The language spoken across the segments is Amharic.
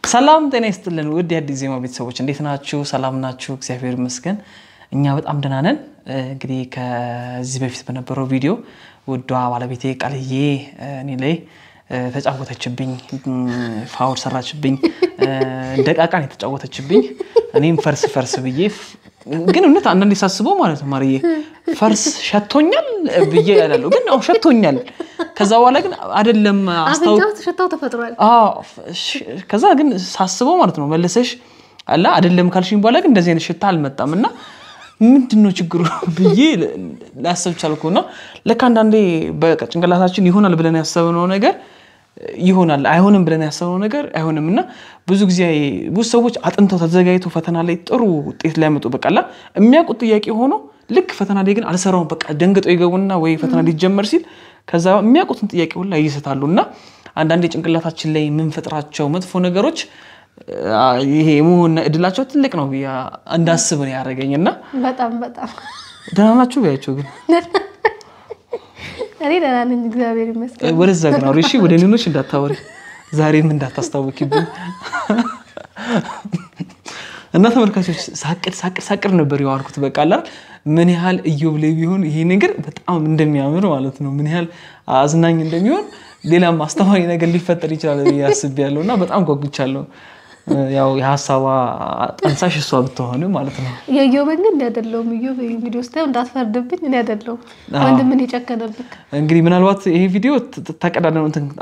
ሰላም ጤና ይስጥልን ውድ የአዲስ ዜማ ቤተሰቦች እንዴት ናችሁ? ሰላም ናችሁ? እግዚአብሔር ይመስገን እኛ በጣም ደህና ነን። እንግዲህ ከዚህ በፊት በነበረው ቪዲዮ ውዷ ባለቤቴ ቃልዬ እኔ ላይ ተጫወተችብኝ፣ ፋውል ሰራችብኝ፣ እንደ ቃቃን የተጫወተችብኝ። እኔም ፈርስ ፈርስ ብዬ ግን እውነት አንዳንዴ ሳስበው ማለት ነው ማርዬ ፈርስ ሸቶኛል ብዬ ያላለሁ ግን አዎ ሸቶኛል። ከዛ በኋላ ግን አይደለም አስታው አፍንጫው ሽታው ተፈጥሯል። ከዛ ግን ሳስበው ማለት ነው መልሰሽ አላ አይደለም ካልሽኝ በኋላ ግን እንደዚህ አይነት ሽታ አልመጣም እና ምንድን ነው ችግሩ ብዬ ላሰብ ቻልኩ። እና ለካ አንዳንዴ በጭንቅላታችን ይሆናል ብለን ያሰብነው ነገር ይሆናል፣ አይሆንም ብለን ያሰብነው ነገር አይሆንም እና ብዙ ጊዜ ብዙ ሰዎች አጥንተው ተዘጋጅተው ፈተና ላይ ጥሩ ውጤት ሊያመጡ በቃላ የሚያውቁት ጥያቄ ሆኖ ልክ ፈተና ላይ ግን አልሰራውም በቃ ደንግጠው ይገቡና ወይ ፈተና ሊጀመር ሲል ከዛ የሚያውቁትን ጥያቄ ሁላ ይስታሉ እና አንዳንዴ ጭንቅላታችን ላይ የምንፈጥራቸው መጥፎ ነገሮች ይሄ የመሆን እድላቸው ትልቅ ነው ብዬ እንዳስብ ነው ያደረገኝ። እና በጣም በጣም ደህና ናችሁ ብያቸው ግን እኔ ደህና ነኝ፣ እግዚአብሔር ይመስገን። ወደዛ ግን አውሪ እሺ፣ ወደ ሌሎች እንዳታወሪ ዛሬም እንዳታስታውቂብኝ እና ተመልካቾች ሳቅድ ሳቅድ ሳቅድ ነበር የዋልኩት። በቃ አላ ምን ያህል እዮብ ላይ ቢሆን ይሄ ነገር በጣም እንደሚያምር ማለት ነው፣ ምን ያህል አዝናኝ እንደሚሆን ሌላም አስተማሪ ነገር ሊፈጠር ይችላል ብዬ አስቤያለሁ እና በጣም ጓጉቻለሁ። ያው የሀሳቧ ጠንሳሽ እሷ ብትሆን ማለት ነው። የእዮብን ግን እኔ አይደለሁም። እዮብ ይሄን ቪዲዮ ስታየው እንዳትፈርድብኝ፣ እኔ አይደለሁም ወንድምን የጨከነብክ። እንግዲህ ምናልባት ይሄ ቪዲዮ ተቀዳደ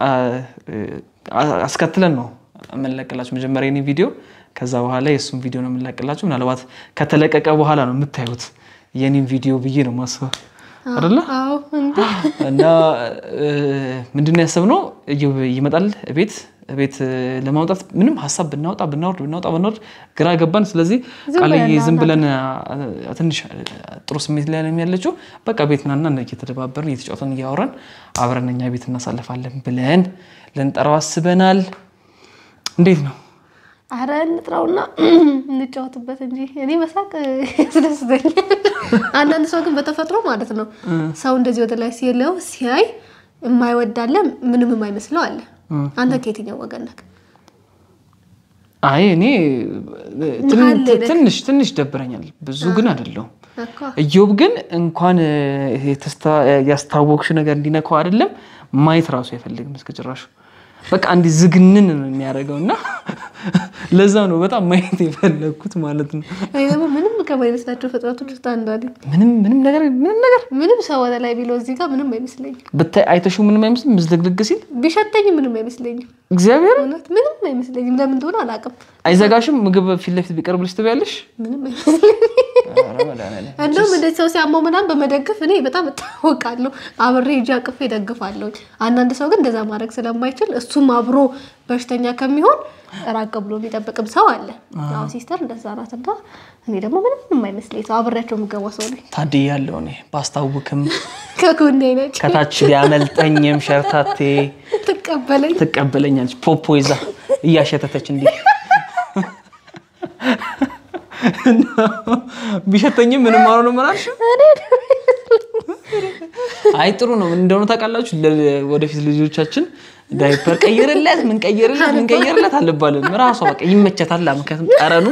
አስከትለን ነው የምንለቅላችሁ። መጀመሪያ የኔ ቪዲዮ ከዛ በኋላ የእሱን ቪዲዮ ነው የምንለቅላችሁ። ምናልባት ከተለቀቀ በኋላ ነው የምታዩት የኔን ቪዲዮ ብዬ ነው ማስበው አይደለ? አዎ እንዴ እና ምንድን ነው ያሰብነው እዮብ ይመጣል ቤት ቤት ለማውጣት ምንም ሀሳብ ብናወጣ ብናወርድ ብናወጣ ብናወርድ ግራ ገባን። ስለዚህ ቃልዬ ዝም ብለን ትንሽ ጥሩ ስሜት ላይ ነው ያለችው። በቃ ቤት ናና እየተደባበርን እየተጫወተን እያወራን አብረን እኛ ቤት እናሳልፋለን ብለን ልንጠራው አስበናል። እንዴት ነው? አረ እንጥራውና እንጫወትበት እንጂ እኔ መሳቅ ያስደስተኛል። አንዳንድ ሰው ግን በተፈጥሮ ማለት ነው ሰው እንደዚህ ወደ ላይ ሲለው ሲያይ የማይወዳለ ምንም የማይመስለው አለ። አንተ ከየትኛው ወገን ነህ? አይ እኔ ትንሽ ትንሽ ደብረኛል፣ ብዙ ግን አይደለሁም። እኮ እዮብ ግን እንኳን ያስታወቅሽ ነገር እንዲነካው አይደለም ማየት ራሱ አይፈልግም እስከ ጭራሹ በቃ እንዲህ ዝግንን ነው የሚያደርገው እና ለዛ ነው በጣም ማየት የፈለግኩት ማለት ነው። እኔ ደግሞ ምንም ከማይመስላቸው ፍጥረቶች ውስጥ አንዷ ነኝ። ምንም ምንም ነገር ምንም ነገር ምንም ሰው ወደ ላይ ቢለው እዚህ ጋር ምንም አይመስለኝም። ብታይ አይተሽው ምንም አይመስልም። ምዝልግልግ ሲል ቢሸተኝ ምንም አይመስለኝም። እግዚአብሔር እውነት ምንም አይመስለኝም። ለምን እንደሆነ አላውቅም። አይዘጋሽም። ምግብ ፊት ለፊት ቢቀርብልሽ ትበያለሽ። ምንም አይመስለኝም። ኧረ መድኃኒዓለም። እንደውም እንደዚህ ሰው ሲያመው ምናምን በመደገፍ እኔ በጣም እታወቃለሁ። አብሬ እጅ አቅፌ እደግፋለሁ። አንዳንድ ሰው ግን እንደዛ ማድረግ ስለማይችል እሱም አብሮ በሽተኛ ከሚሆን ራቅ ብሎ የሚጠብቅም ሰው አለ። ያው ሲስተር እንደዛ ናት እና እኔ ደግሞ ምንም የማይመስለኝ ሰው አብሬያቸው የምገባ ሰው ነኝ። ታድያለሁ እኔ ባስታውክም ከጎኔ ነች ከታች ቢያመልጠኝም ሸርታቴ ትቀበለኝ ትቀበለኛለች። ፖፖ ይዛ እያሸተተች እንዲህ ቢሸተኝም ምንም አልሆነ መላልሽ። አይ ጥሩ ነው። ምን እንደሆነ ታውቃላችሁ? ወደፊት ልጆቻችን ዳይፐር ቀይርለት ምን ቀይርለት ምን ቀይርለት አልባልም። ራሷ በቃ ይመቸታል። ምክንያቱም ጠረኑ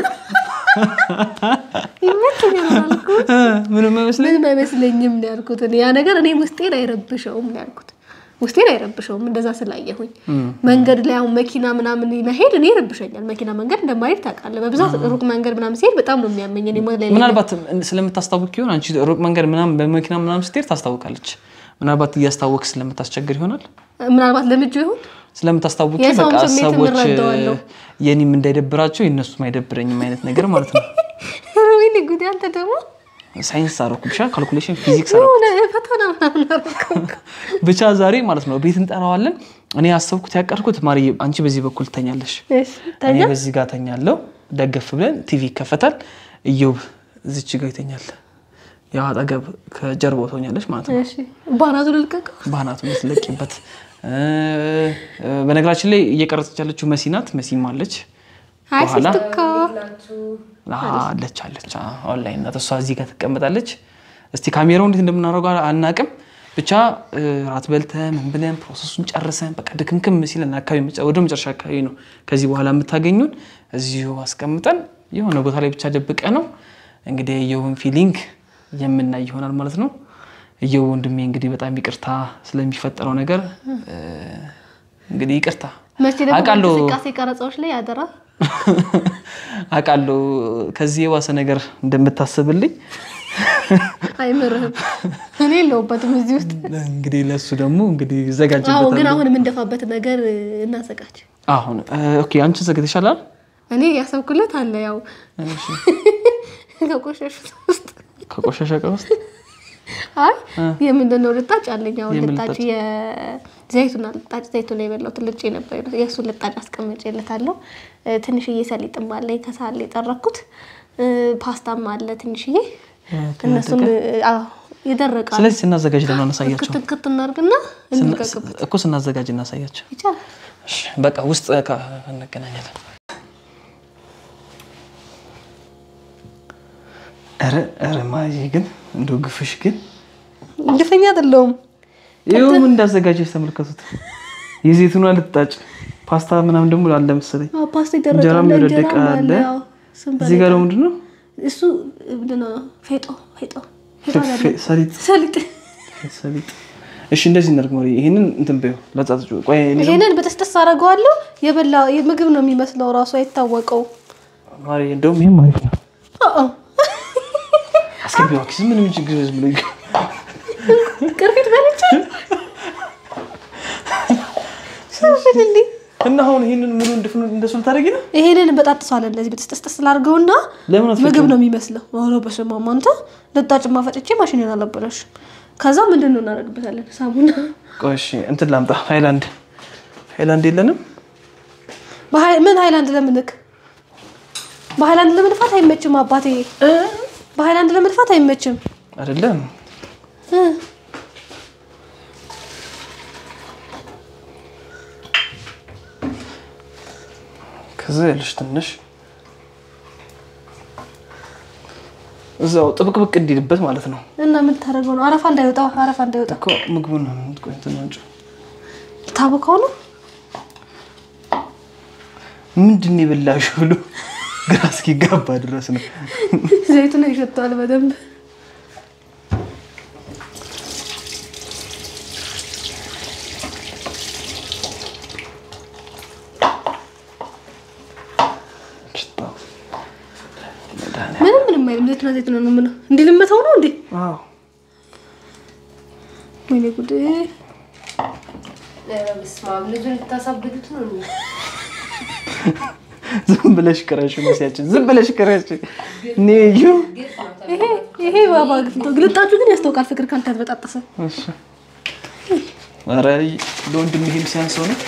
ይመቸኛል አላልኩም? ምንም አይመስለኝ ምንም አይመስለኝም ነው ያልኩት። እኔ ያ ነገር እኔ ውስጤን አይረብሸውም ነው ያልኩት። ውስጤን አይረብሸውም እንደዛ ስላየሁኝ። መንገድ ላይ አሁን መኪና ምናምን መሄድ እኔ ይረብሸኛል። መኪና መንገድ እንደማሄድ ታውቃለህ። በብዛት ሩቅ መንገድ ምናምን ሲሄድ በጣም ነው የሚያመኝ። እኔ ሞት ላይ ምናልባት ስለምታስታውቅ ይሆን አንቺ ሩቅ መንገድ ምናምን በመኪና ምናምን ስትሄድ ታስታውቃለች። ምናልባት እያስታወቅ ስለምታስቸግር ይሆናል ምናልባት ለምጆ ይሁን ስለምታስታውቂ የሰውን በቃ ስሜት ሰዎች እረዳዋለሁ። የኔም እንዳይደብራቸው የእነሱም አይደብረኝም አይነት ነገር ማለት ነው። ወይኔ ጉዴ! አንተ ደግሞ ሳይንስ አረኩ ብቻ ካልኩሌሽን ፊዚክስ አረኩ የሆነ ፈተና ምናምን አደረገው። ብቻ ዛሬ ማለት ነው ቤት እንጠራዋለን። እኔ ያሰብኩት ያቀድኩት ማርዬ፣ አንቺ በዚህ በኩል ትተኛለሽ፣ እሺ፣ እኔ ተኛ በዚህ ጋር ተኛለሁ። ደገፍ ብለን ቲቪ ይከፈታል። እዮብ እዚች ጋር ይተኛል። ያው አጠገብ ከጀርባው ትሆኛለች ማለት ነው። እሺ፣ ባናቱ ልልቀቀው። ባህናቱ የምትለቂበት በነገራችን ላይ እየቀረጸች ያለችው መሲ ናት። መሲም አለች አይ በኋላ ሲስትካ አለች አለች ኦንላይን ናት። እሷ እዚህ ጋር ትቀመጣለች። እስቲ ካሜራው እንዴት እንደምናደርገው አናቅም። ብቻ እ፣ ራት በልተን ምን ብለን ፕሮሰሱን ጨርሰን በቃ ድክምክም ሲለን አካባቢ መጨ- ወደ መጨረሻ አካባቢ ነው ከዚህ በኋላ የምታገኙን እዚሁ አስቀምጠን የሆነ ቦታ ላይ ብቻ ደብቀ ነው እንግዲህ የየውን ፊሊንግ የምናይ ይሆናል ማለት ነው። እየው ወንድሜ እንግዲህ በጣም ይቅርታ ስለሚፈጠረው ነገር እ፣ እንግዲህ ይቅርታ መቼ ደግሞ አውቃለሁ እንቅስቃሴ ቀረጻዎች ላይ አደራ አውቃለሁ ከዚህ የባሰ ነገር እንደምታስብልኝ አይምርህም። እኔ የለሁበትም እዚህ ውስጥ። እንግዲህ ለእሱ ደግሞ እንግዲህ አዎ፣ ግን ይዘጋጅበታል። አሁን የምንደፋበት ነገር እናዘጋጅ። አሁን እ፣ ኦኬ አንቺ ዘግተሻል አይደል? እኔ ያሰብኩለት አለ ያው እሺ። ከቆሸሹት ውስጥ ከቆሻሻ እቃ ውስጥ አይ የምንድን ነው ልጣጭ አለኝ። አሁን የምን ልጣጭ ልጣጭ? የዘይቱን ልጣጭ ዘይቱን የበላሁት ልጭ ነበር። የእሱን ልጣጭ አስቀምጬለታለሁ። እ፣ ትንሽዬ ሰሊጥም አለኝ ከሳል የጠረኩት እ፣ ፓስታም አለ ትንሽዬ። እነሱን አዎ፣ ይደረቃል። ስለዚህ ስናዘጋጅ ደግሞ እናሳያቸው ክትክት እናድርግና እንልቀቅበት እኮ ስናዘጋጅ እናሳያቸው። ይቻላል። እሺ፣ በቃ ውስጥ ካ- እንገናኛለን። ኧረ ኧረ ማዬ ግን እንደው ግፍሽ ግን ግፈኛ አይደለሁም። ይኸውም እንዳዘጋጀች ተመልከቱት። የዘይቱን ልጣጭ ፓስታ ምናምን ደግሞ አለ መሰለኝ። አዎ፣ ፓስታ ይደረቃል። እንጀራም የወደቀ እንጀራም አለ። አዎ፣ እሱም እዚህ ጋር ደግሞ ምንድን ነው እሱ ምንድን ነው? ፌጦ ፌጦ ፌጦ አለ። ፌ- ሰሊጥ ሰሊጥ ሰሊጥ። እሺ እንደዚህ እናድርግ ማሪ። ይሄንን እንትን በይው ለጻጽ ቆይ እኔ ደግሞ ይሄንን በተስተስ አደርገዋለሁ። የበላ ምግብ ነው የሚመስለው ራሱ አይታወቀው። ማሪ እንደውም ይሄም አሪፍ ነው። አዎ አስገቢ እባክሽ። ምንም ችግር ዝም ብሎ ይገ- ቅርፊት በልቼ ሰፍልልኝ። እና አሁን ይሄንን ሙሉ እንድፍኑ እንደሱ ልታደርጊ ነው? ይሄንን በጣጥሰዋለን እንደዚህ በተስተስ ላድርገውና ለምን አትፈጭም? ምግብ ነው የሚመስለው። ኧረ በስመ አብ አንተ ልጣጭማ ፈጭቼ ማሽኔን አላበላሽም። ከዛ ምንድን ነው እናደርግበታለን? ሳሙና ቆይ እሺ እንትን ላምጣ። ሃይላንድ ሃይላንድ የለንም? በሀይ- ምን ሃይላንድ ለምንክ በሃይላንድ ለመድፋት አይመችም አባቴ። በሃይላንድ ለመድፋት አይመችም። አይደለም እ ከዛ ያለሽ ትንሽ እዛው ጥብቅብቅ እንዲልበት ማለት ነው እና ምን ታደርገው ነው? አረፋ እንዳይወጣ አረፋ እንዳይወጣ እኮ ምግቡን ቆይ እንትን አንቺ ታቦካው ነው። ምንድን ነው የበላሽው ብሎ ግራ እስኪጋባ ድረስ ነው። ዘይቱን ይሸተዋል በደንብ ሽታው መድኃኒዓለም። ምንም ምንም አይልም። ዘይቱና ዘይት ነው የምለው። እንዲህ ልመታው ነው እንዴ? አዎ ወይኔ ጉድ! በስማም ልጁን ልታሳብዱት ነው እንዴ? ዝም ብለሽ ቅረሽ መሲያችን ዝም ብለሽ ቅረሽ ኔዩ ይሄ ይሄ ባባ ግፍ ነው። ግልጣጩ ግን ያስታውቃል ፍቅር ካልተበጣጠሰ። እሺ ኧረ ለወንድም ይሄም ሲያንሰው ነው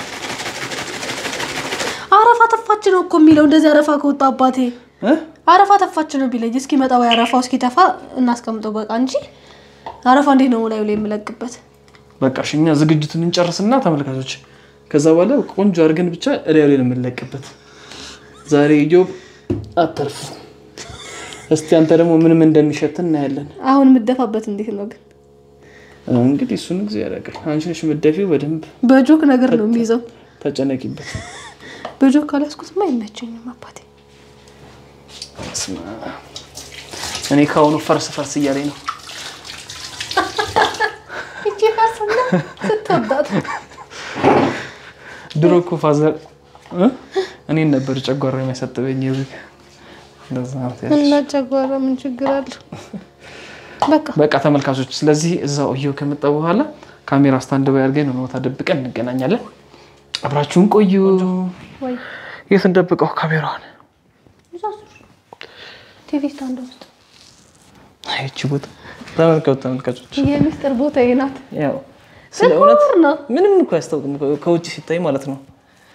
አረፋ ተፋች ነው እኮ የሚለው እንደዚህ አረፋ ከወጣ አባቴ እ? አረፋ ተፋች ነው ቢለኝ እስኪመጣ ወይ አረፋው እስኪተፋ እናስቀምጠው በቃ እንጂ አረፋ እንዴት ነው ላዩ ላይ የምለቅበት? በቃ እሺ እኛ ዝግጅቱን እንጨርስና ተመልካቾች ከዛ በኋላ ቆንጆ አድርገን ብቻ እላዩ ላይ ነው የምንለቅበት ዛሬ ኢዮብ አተርፍ እስቲ አንተ ደግሞ ምንም እንደሚሸት እናያለን አሁን የምደፋበት እንዴት ነው ግን? እንግዲህ እሱን ጊዜ ያደርጋል አንቺ ነሽ የምትደፊው በደንብ በጆክ ነገር ነው የሚይዘው። ተጨነቂበት በጆክ ካልያዝኩትማ አይመቸኝም አባቴ። በስመ አብ። እኔ ከአሁኑ ፈርስ ፈርስ እያለኝ ነው እቺ ፈርስና ስትወዳት ድሮ እኮ ፋዘር እ? እኔን ነበር ጨጓራ የሚያሳጥበኝ ይብቅ እንደዛ ነው ያልሽ። እና ጨጓራ ምን ችግር አለው? በቃ በቃ ተመልካቾች፣ ስለዚህ እዛው እየው ከመጣ በኋላ ካሜራ ስታንድ ባይ አድርገን ነው ቦታ ደብቀን እንገናኛለን። አብራችሁን ቆዩ። ወይ የት እንደብቀው ካሜራዋን? ቲቪ ስታንድ ውስጥ ይቺ ቦታ ተመልከቱ ተመልካቾች። የሚስጥር ቦታ ናት። ያው ስለ እውነት ጥቁር ነው። ምንም እኮ አያስታውቅም ከውጭ ሲታይ ማለት ነው።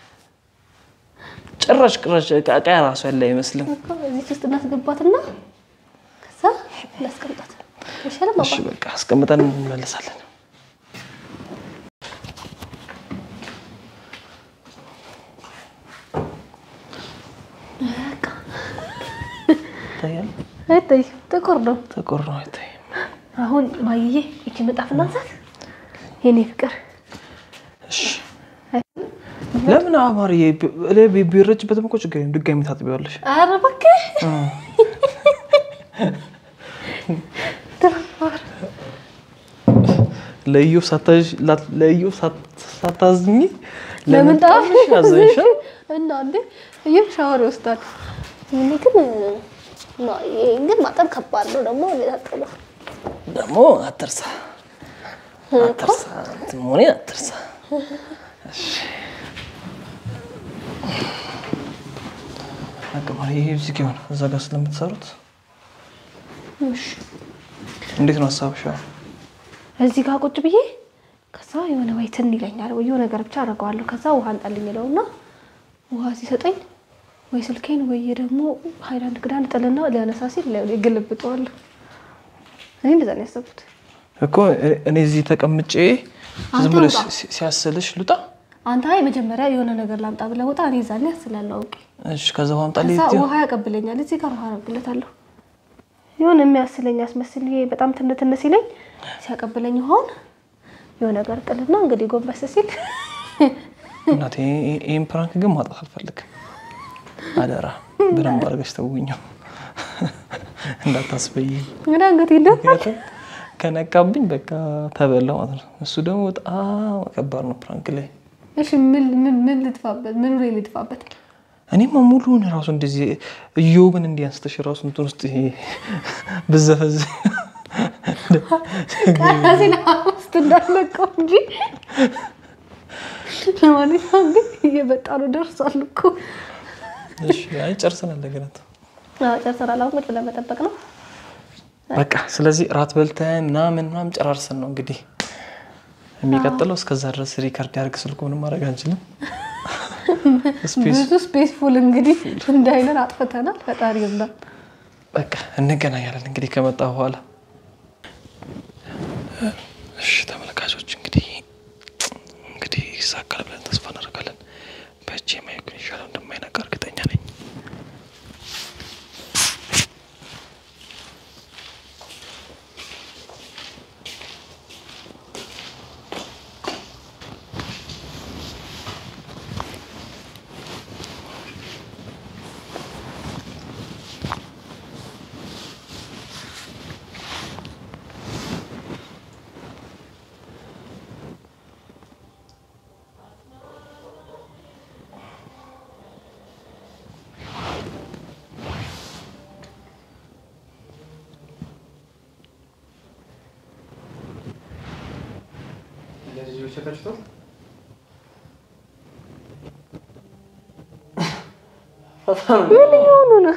ጭራሽ ቅራሽ ዕቃ ራሱ ያለ አይመስልም። እኮ እዚች ውስጥ እናስገባትና ከዛ እናስቀምጣት ይሻላል። እሺ በቃ አስቀምጠን እንመለሳለን። ይታያል። አይታይ ጥቁር ነው። ጥቁር ነው አይታይም። አሁን ማይዬ ይቺ ምጣፍ እናንሳት። የኔ ፍቅር እሺ ለምን አማር ቢረጭበትም እኮ ችግር የለም ድጋሚ ታጥቢዋለሽ። ኧረ እባክህ ለኢዮብ ሳታዥ- ላ- ለኢዮብ ሳት- ሳታዝኝ ለምን ለመጣልሽ አዘንሻል። እና እንዴ ይህ ሻወር ይወስዳል። እኔ ግን ና ይሄን ግን ማጠብ ከባድ ነው ደግሞ ታጠበው ደግሞ አትርሳ አትርሳ እንትን መሆኔን አትርሳ። እሺ። በቃ ማለት ይሄ እዚህ ጋር ይሆናል። እዛ ጋር ስለምትሰሩት እንዴት ነው ሀሳብሽ? አሁን? እዚህ ጋር ቁጭ ብዬ ከዛ የሆነ ወይ ትን ይለኛል ወይ የሆነ ነገር ብቻ አደርገዋለሁ። ከዛ ውሃ እንጠልኝ ይለውና ውሃ ሲሰጠኝ ወይ ስልኬን ወይ ደግሞ ሀይላንድ ክዳን ጥልና ሊያነሳ ሲል ግልብጠዋለሁ። እኔ እንደዛ ነው ያሰብኩት። እኮ እኔ እዚህ ተቀምጬ ዝም አንተ ብለሽ ውጣ። ሲ- ሲያስልሽ ልውጣ። አንተ አይ መጀመሪያ የሆነ ነገር ላምጣ ብለህ ውጣ። እኔ ዛኔ ያስላለሁ አውቄ እሺ፣ ከዛ በኋላ ጣል ከዛ ውሃ ያቀብለኛል። እዚህ ጋር ውሃ አረግለታለሁ። የሆነ የሚያስለኝ ያስመስል ይሄ በጣም ትን ትን ሲለኝ ሲያቀብለኝ ውሃውን የሆነ ነገር ጥልና እንግዲህ ጎንበስ ሲል እናቴ ይሄ- ይሄን ፕራንክ ግን ማጣት አልፈልግም። አደራ በደንብ አድርገሽ ተውኛው እንዳታስበይ። እንግዲህ አንገት ይደ ምክንያቱም ከነቃብኝ በቃ ተበላ ማለት ነው። እሱ ደግሞ በጣም ከባድ ነው ፕራንክ ላይ። እሺ ምን ምን ምን ልጥፋበት? ምኑ ላይ ልጥፋበት? እኔማ ሙሉውን ራሱ እንደዚህ እዮብን እንዲያንስተሽ ራሱ እንትን ውስጥ ይሄ ብዘፈዝ ቃራሴን ውስጥ እንዳለቀው እንጂ ለማንኛውም ግን እየመጣ ነው። ደርሷል እኮ እሺ፣ አይ ጨርሰናል። ነገራት አዎ፣ ጨርሰናል። አሁን ቁጭ ብለን መጠበቅ ነው። በቃ ስለዚህ ራት በልተን ምናምን ምናምን ጨራርሰን ነው እንግዲህ የሚቀጥለው። እስከዛ ድረስ ሪከርድ ያደርግ ስልኩ ምንም ማድረግ አንችልም። ስፔስ ብዙ ስፔስ ፉል እንግዲህ እንዳይለን አጥፍተናል። ፈጣሪ ይርዳን። በቃ እንገናኛለን እንግዲህ ከመጣ በኋላ። እሺ ተመልካቾች እንግዲህ እንግዲህ ይሳካል ብለን ተስፋ እናደርጋለን። በእጄ ማይኩን ይሻለው እንደማይነቃ እርግጠኛ ነኝ። ምን እየሆኑ ነው?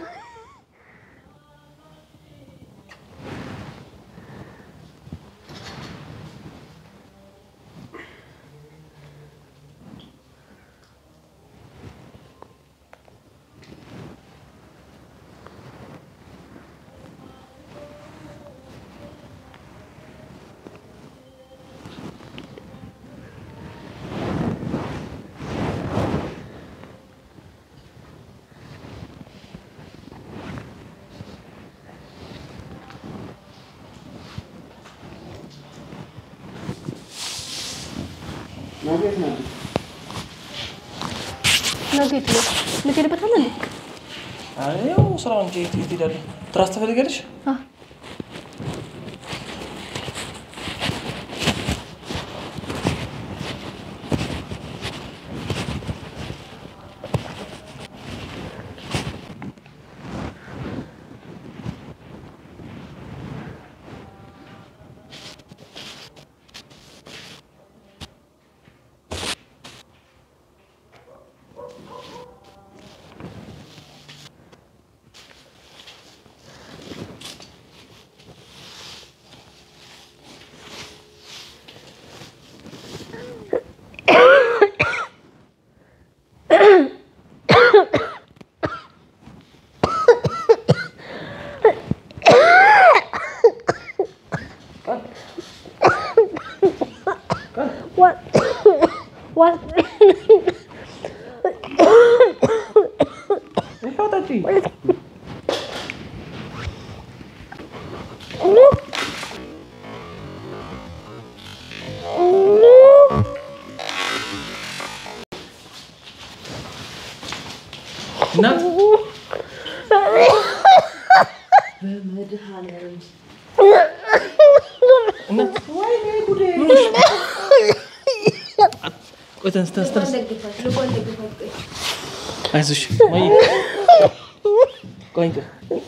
ነገ የት ነው? ልትሄድበታለህ እንዴ? ያው ስራ እንጂ የት የት ሄዳለሁ? ትራስ ትፈልጊያለሽ? አዎ። What? What? ይኸው ጠጪ። Oh, እናት እናት ምን ሆንሽ? ቆይ ተነስ ተነስ ተነስ ደግፋት ልቧን ደግፋት ቆይ አይዞሽ ማየ ቆይ ቆይ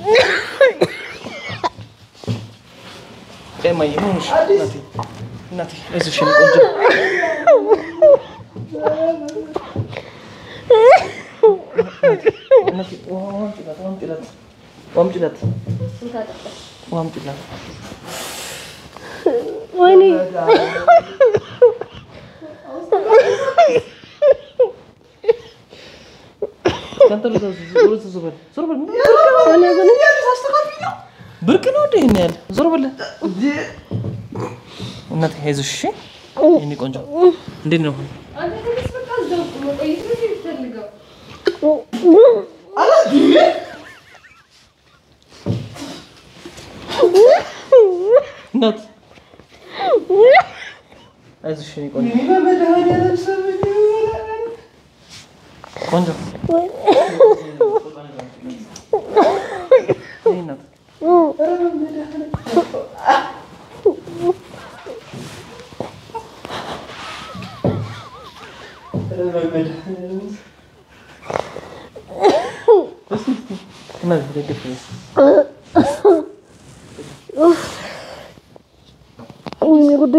ቆይ ማየ ምን ሆንሽ? እናቴ እናቴ አይዞሽ የኔ ቆንጆ እናቴ ውሃ አምጪላት ውሃ አምጪላት ውሃ አምጪላት ውሃ አምጪላት ወይኔ ከአንተ ልዛ ዞር ዞር በል ዞር በል ብርቅ ነው እንደ ይሄን ያህል ዞር በል እናቴ አይዞሽ እሺ የኔ ቆንጆ እንዴት ነው አሁን አንተ ትንሽ በቃ እዛው መቆየት ነው የሚፈልገው እናት አይዞሽ የኔ ቆንጆ ቆንጆ የኔ እናት እናት ደግፍ ወይኔ ጉዴ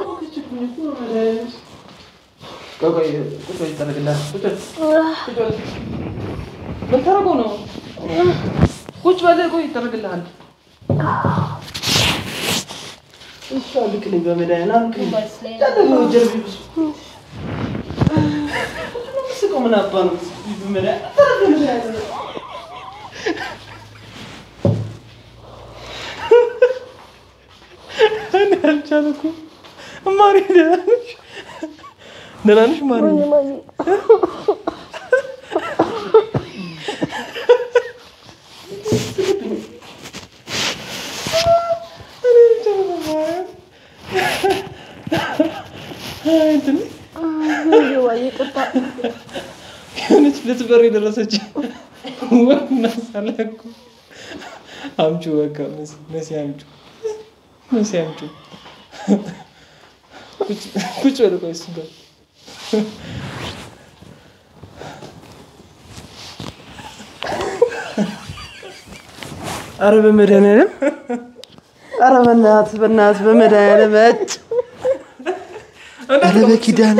ቆይ ቆይ ቁጭ በል ይደረግልሃል ቁጭ በል ቁጭ በል ምን ታደርገው ነው ቁጭ በል ቆይ ይደረግልሃል እሷ ልቅልኝ በመድኃኒዓለም ልቅልኝ ጃለሁ ጀርቢ ብሱ ስቀው ምን አባ ነው በመድኃኒዓለም እኔ አልቻልኩም ማሪ ደህና ነሽ ደህና ነሽ ማሪ የሆነች ልትበር የደረሰች ናሳለኩ አምጩ በቃ መሲ አምጩ መሲ አምጩ ቁጭ በል ቆይ እሱ ጋር አረ በመድኃኒዓለም አረ በእናትህ በእናትህ በመድኃኒዓለም እጭ አረ በኪዳነ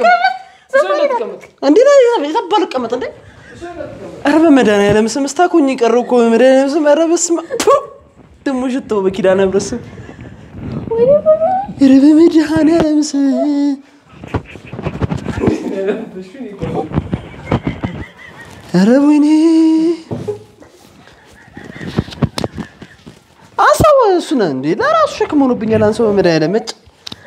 እንዴ የታባ ልቀመጥ እንዴ አረ በመድኃኒዓለም ስም እስታኮኝ ቀረው እኮ በመድኃኒዓለም ስም አረ በስመ አብ ቱ! ደግሞ ሽተው በኪዳነ ምሕረት ስም አረ በመድኃኒዓለም ስም አረ ወይኔ አንሳው እሱን እንዴ ለራሱ ሸክም ሆኖብኛል። አንሳው በመድኃኒዓለም እጭ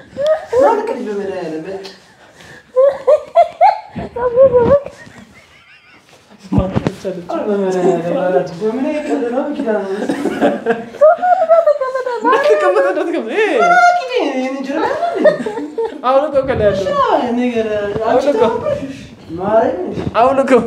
አውልቀው ከላይ ያለው አውልቀው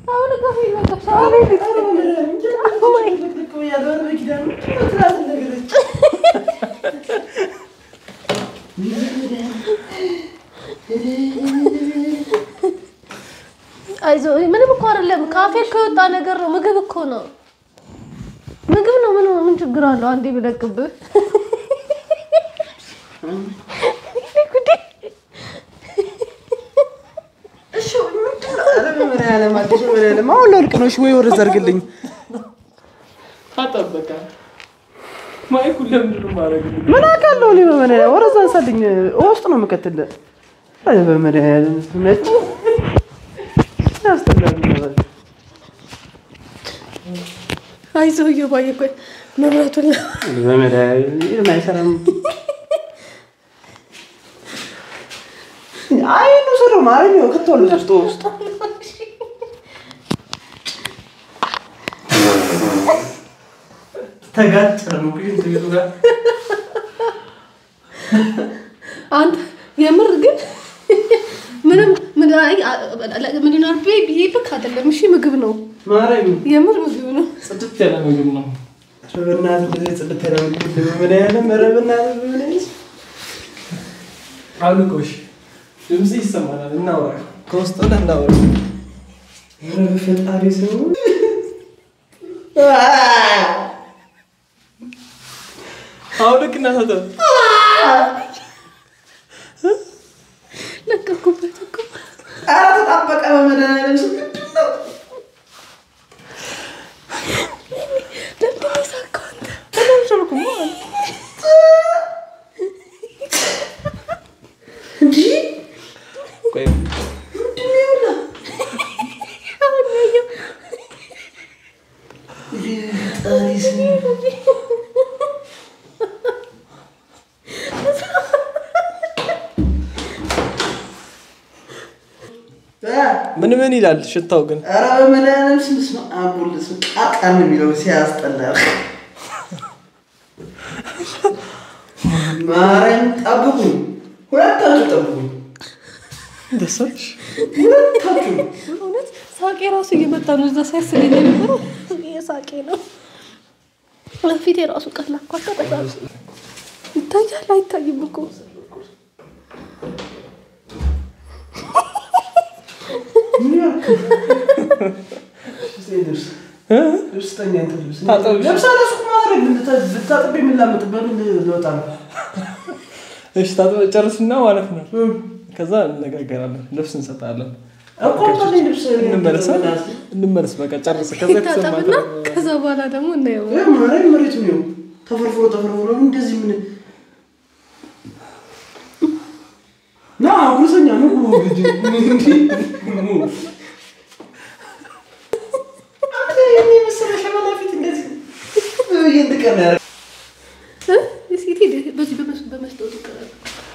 አይዞህ ምንም እኮ አይደለም። ካፌ እኮ የወጣ ነገር ነው። ምግብ እኮ ነው። ምግብ ነው። ምን ምን ችግር አለው? አንዴ ብለቅብህ አሁን ላልቅ ነው። እሺ ወይ ወደዛ አድርግልኝ። አጠበቃ ማይኩን ለምንድን ነው የማደርግልህ? ምን አውቃለሁ እኔ በመድኃኒዓለም ወደዛ አንሳልኝ። ውስጥ ነው የምከትልህ። አይ በመድኃኒዓለም ነጭ ያስጠላል። አይዞህ እየባየ ቆይ መብራቱን በመድኃኒዓለም አይሰራም። አይ እንውሰደው ማረኝ ነው ከተወለ ውስጥ ውስጥ ተጋጨ ነው ግን ቤቱ ጋር አንተ የምር ግን ምንም ምን አይ፣ አ- አ- ምን ይኖር ብዬ ብዬ ልክ አይደለም። እሺ ምግብ ነው፣ ማርያም የምር ምግብ ነው። ጽድት ያለ ምግብ ነው። ኧረ በእናትህ እንደዚህ ጽድት ያለ ምግብ በመድኃኒዓለም ኧረ በእናትህ በመድኃኒዓለም አልቆሽ ድምጽ ይሰማናል። እናውራ ከውስጥ ሆነ እናውራ። ኧረ በፈጣሪ ስም አሁን ልክ እናሳተ ለቀኩበት እኮ ኧረ ተጣበቀ በመድኃኒዓለም ስም ምንድን ነው? ለምንድን ነው የሳቀው አንተ? እንዲህ ቆይ አሁን ያየው ፈጣሪ ስም ምን ምን ይላል ሽታው ግን? ኧረ በመድኃኒዓለም ስም ስም አቡል ስም ቃቃን ነው የሚለው ሲያስጠላ ማርያም ጠብቁኝ ሁለታችሁ ጠብቁኝ ደሳሽ ሁለታችሁ እውነት ሳቄ ራሱ እየመጣ ነው። እዛ ሳይስለኝ የነበረው የሳቄ ነው። ፊቴ ራሱ ቀላ እኮ አቃጠላ። ይታያል አይታይም እኮ ልብስ ልብስ ተኛ እንትን ልብስ ታጠብ። ልብስ አለሱ ማድረግ ብታጥብ የምላመጥበት ልወጣ ነው እሺ ታጥበህ ጨርስና ማለት ነው። ከዛ እንነጋገራለን። ልብስ እንሰጣለን። እኮ ታዲያ ልብስ እንመለስ እንመለስ። በቃ ጨርስ። ከዛ ይታጠብና የተሰማህ ከዛ በኋላ ደግሞ እናየው። ይህ ማርያም መሬቱ ነው ተፈርፍሮ ተፈርፍሮ እንደዚህ ምን ና ጉርሰኛ ነው ግጅ የመሰለ ሸበላ ፊት እንደዚህ እየንጥቀን ያረ እ? እስኪ ሂድ፣ በዚህ በመስ- በመስታወቱ ይቀራል።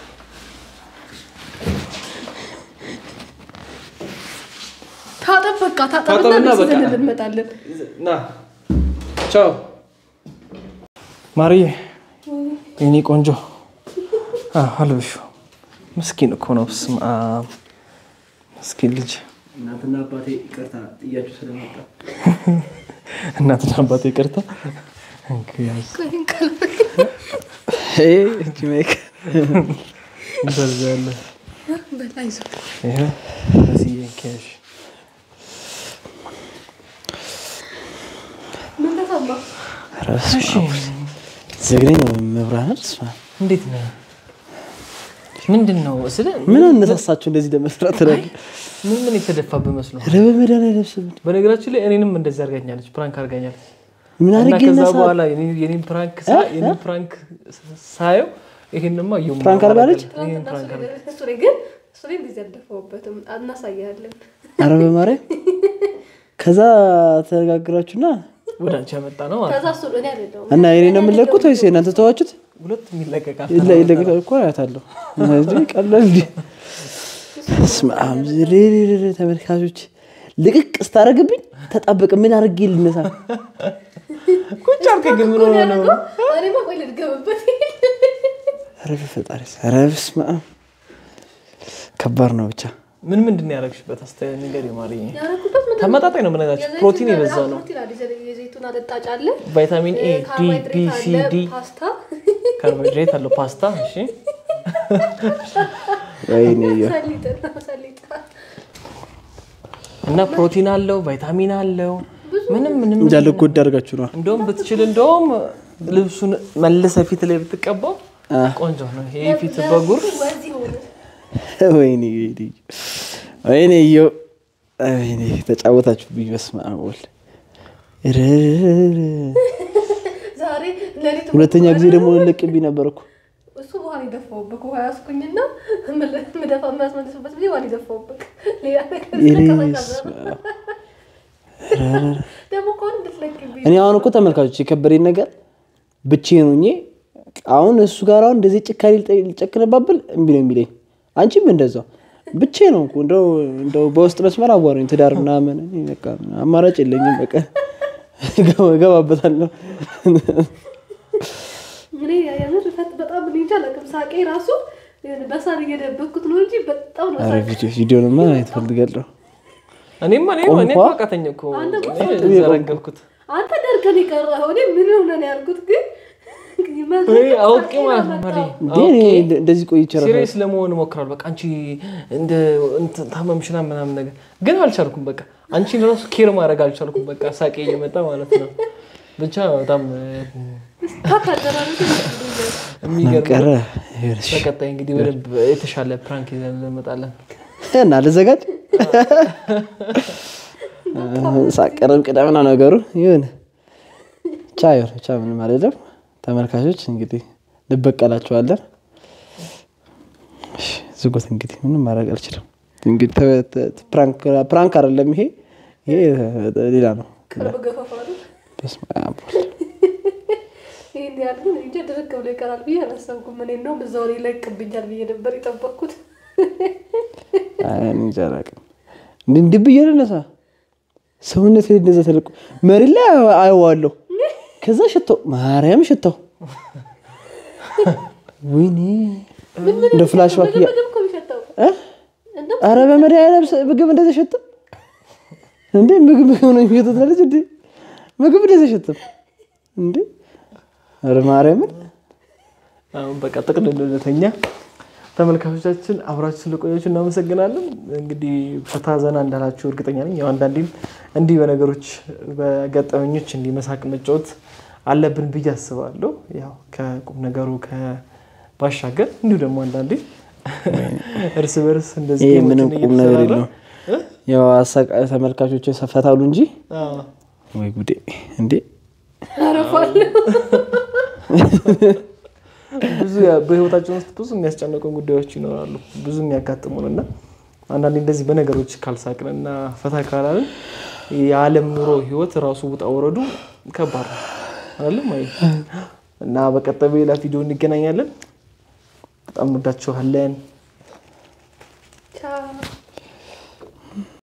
ታጠብ በቃ ታጠብና ታጠብና ልብስ በቃ። ይዘን እንመጣለን። ና ቻው ማርዬ፣ የኔ ቆንጆ አልብሹ። ምስኪን እኮ ነው። በስመ አብ ምስኪን ልጅ። እናትና አባቴ ይቅርታ ጥያችሁ ስለመጣ እናትና አባቴ ይቅርታ። እንግዲያስ ቆይን ካለ እጅ ሜክ እንደዚህ ያለ በላይ ይዞ ይሄ እዚህ እንኪያሽ ምን ተሰማ? ዘግነኝ ነው መብራን ስማ እንዴት ነው? ምንድን ነው ስለ ምን አነሳሳችሁ እንደዚህ ለመስራት ትላል ምን ምን የተደፋብህ መስሎ? ኧረ በመድኃኒዓለም ስም በነገራችን ላይ እኔንም እንደዚህ አድርጋኛለች፣ ፕራንክ አድርጋኛለች። ምን እና አድርጌ ከዛ ነሳ በኋላ የኔ- የኔን ፕራንክ ሳ- የኔን ፕራንክ ሳየው ይሄንማ እየው ፕራንክ አድርጋለች? ይሄን ትናንትና ፕራንክ አድርጋ- እሱ ላይ ግን እሱ ላይ እንደዚህ አልደፋሁበትም። እናሳያለን። ኧረ በማርያም ከዛ ተነጋግራችሁና ወደ አንቺ ያመጣ ነው ማለት ከዛ ነው። እሱ እኔ አይደለሁም እና የኔ ነው የምንለቁት ወይስ የእናንተ ተዋችሁት? ሁለቱም ይለቀቃል። ይለ- ይለቀቅ እኮ አያታለሁ። እዚህ ቀላል እንዲ በስመ አብ ዝሬሬሬ ተመልካቾች ልቅቅ ስታደርግብኝ ተጣበቅ ምን አድርጌ ልነሳ? ቁጭ አልከኝ ግን ምን እኮ ነው ሆነ ነው? ያደረገው። እኔማ ቆይ ልድገምበት። ኧረ በፈጣሪ ኧረ በስመ አብ ከባድ ነው ብቻ ምን ምንድን ነው ያደረግሽበት? አስተያየት ነገር የማርዬ ያደረኩበት ምንድን ነው? ተመጣጣኝ ነው የምነግራችሁ። የዘይቱን ፕሮቲን አለ- የበዛው አዎ፣ ነው። ፕሮቲን አለ። የዘ- የዘይቱን አለጣጭ አለ፣ ቫይታሚን ኤ፣ ዲ፣ ቢ፣ ካርቦሃይድሬት ሲ፣ አለ፣ ዲ ፓስታ ካርቦሃይድሬት አለው ፓስታ። እሺ ወይኔ እዮ። ሰሊጥና ሰሊጥ እና ፕሮቲን አለው ቫይታሚን አለው ምንም ምንም እንዳለ ጎዳ አድርጋችሁ ነው እንደውም ብትችል እንደውም ልብሱን መልሰ ፊት ላይ ብትቀባው አ። ቆንጆ ነው። ይሄ ፊት በጉር ወዚህ ሆነ። ወይኔ ወይኔ ወይኔ እዮ ወይኔ ተጫወታችሁብኝ። በስመ አብ ወልድ እርርርር። ዛሬ ሌሊት ሁለተኛ ጊዜ ደግሞ ልቅብኝ ነበር እኮ እሱ ውሃ የደፋውበት ውሃ ያስኩኝና ምደፋ የሚያስመልስበት ጊዜ ውሃ የደፋውበት ሌላ ነገር ኢየሱስ ስለቀዘቀዘ ደግሞ ከሆነ እንድትለቅብኝ እኔ አሁን እኮ ተመልካቾች የከበደኝ ነገር ብቻዬን ሆኜ አሁን እሱ ጋር አሁን እንደዚህ ጭካኔ ልጠ- ልጨክንባብል እምቢ ነው የሚለኝ። አንቺም እንደዛው ብቻዬን ነው እኮ እንደው እንደው በውስጥ መስመር አዋሩኝ ትዳር ምናምን እኔ በቃ አማራጭ የለኝም። በቃ ገባ- እገባበታለሁ። እኔ የምር ፈት በጣም እኔ እንጃ አላውቅም። ሳቄ ራሱ የሆነ በሳር እየደበኩት ነው እንጂ በጣም ነው ኧረ ቪዲዮ ቪዲዮንማ ማየት እፈልጋለሁ። እኔማ እኔ ቆንኳ? እኔ እኮ አቃተኝ እኮ እኔ ዘረገብኩት አንተ ደርቀን የቀረኸው እኔ ምን ሆነ ነው ያልኩት፣ ግን እኔ አውቄ ማለት ነው ማሪ እንዴ እኔ እንደ- እንደዚህ ቆይቼ እራሱ ሲሪየስ ለመሆን እሞክራለሁ። በቃ አንቺ እንደ እንትን ታመምሽና ምናምን ነገር ግን አልቻልኩም። በቃ አንቺን ራሱ ኬር ማድረግ አልቻልኩም። በቃ ሳቄ እየመጣ ማለት ነው። ብቻ በጣም ታካደራለች የሚገርም ቀረ ነው። ይኸውልሽ። በቀጣይ እንግዲህ በደንብ የተሻለ ፕራንክ ይዘን እንመጣለን። እና ልዘጋጅ ሳቀረም ቅደምና ነገሩ ይሁን ቻ ይሁን ቻ ምንም አይደለም። ተመልካቾች እንግዲህ እንበቀላቸዋለን። እሺ፣ ዝጉት እንግዲህ ምንም ማድረግ አልችልም። እንግዲህ ተ- ተ- ፕራንክ ፕራንክ አይደለም ይሄ ይሄ ሌላ ነው። ቅርብ ገፈፋ ነው። በስመ አብ ይህን ያህል ግን እንጃ ድርቅ ብሎ ይቀራል ብዬ አላሰብኩም። እኔ እንደውም እዛው ላይ ይለቅብኛል ብዬ ነበር የጠበቅኩት። አይ፣ እኔ እንጃ አላውቅም። እንዲህ እንዲህ ብዬ ልነሳ ሰውነት እንደዛ ተለቁ መሬት ላይ አየዋለሁ። ከዛ ሽታው ማርያም ሽታው ወይኔ እንደ ፍላሽ ባክ እያ- ምግብ እኮ የሚሸተው እ? ኧረ በመድኃኒዓለም ስ- ምግብ እንደዚህ አይሸትም እንዴ? ምግብ ምግብ ነው የሚሸተው ትላለች እንዴ? ምግብ እንደዚህ አይሸትም እንዴ? ኧረ ማርያምን አሁን በቃ ጥቅልል ወደተኛ ተመልካቾቻችን አብራችሁ ስለቆያችሁ እናመሰግናለን። እንግዲህ ፈታ ዘና እንዳላችሁ እርግጠኛ ነኝ። ያው አንዳንዴም እንዲህ በነገሮች በገጠመኞች እንዲህ መሳቅ መጫወት አለብን ብዬ አስባለሁ። ያው ከቁም ነገሩ ከባሻገር እንዲሁ ደግሞ አንዳንዴ እርስ በርስ እንደዚህ ይሄ ጌሞችን ምንም ቁም ነገር እየተሰራራ- የለውም። ያው አሳቃ ተመልካቾች ሰፈታሉ እንጂ አዎ። ወይ ጉዴ እንዴ! አረፋለሁ። ብዙ ያ- በህይወታችን ውስጥ ብዙ የሚያስጨንቁን ጉዳዮች ይኖራሉ፣ ብዙ የሚያጋጥሙን እና አንዳንዴ እንደዚህ በነገሮች ካልሳቅን እና ፈታ ካላልን የዓለም ኑሮ ህይወት ራሱ ውጣ ወረዱ ከባድ ነው አይደለም ወይ? እና በቀጣይ በሌላ ቪዲዮ እንገናኛለን። በጣም እንወዳችኋለን። ቻው